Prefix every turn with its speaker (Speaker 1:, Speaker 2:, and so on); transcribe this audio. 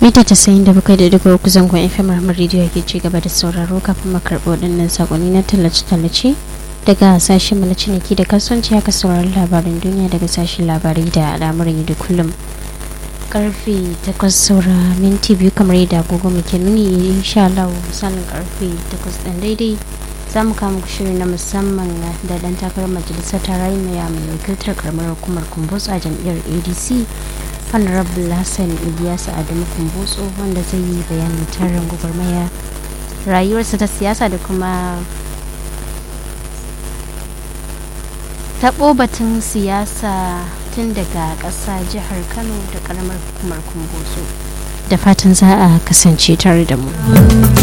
Speaker 1: mita casa'in da bakwai da duka uku zangon fm rahmar rediyo ke ci gaba da sauraro kafin makarɓi waɗannan sakonni na tallace-tallace daga sashen na ciniki da kasuwanci haka sauraron labaran duniya daga sashen labarai da al'amuran da kullum karfe takwas saura minti biyu kamar yadda agogo muke nuni insha Allah misalin karfe takwas ɗan daidai za mu kama shiri na musamman da dan takarar majalisar tarayya mai wakiltar karamar hukumar kumbus a jam'iyyar adc honorable hassan ilyasu adamu kumbutso wanda zai yi bayanin tarin gwagwarmaya rayuwarsa ta siyasa da kuma taɓo batun siyasa tun daga ƙasa jihar kano da ƙaramar hukumar kumbutso da fatan za a kasance tare da mu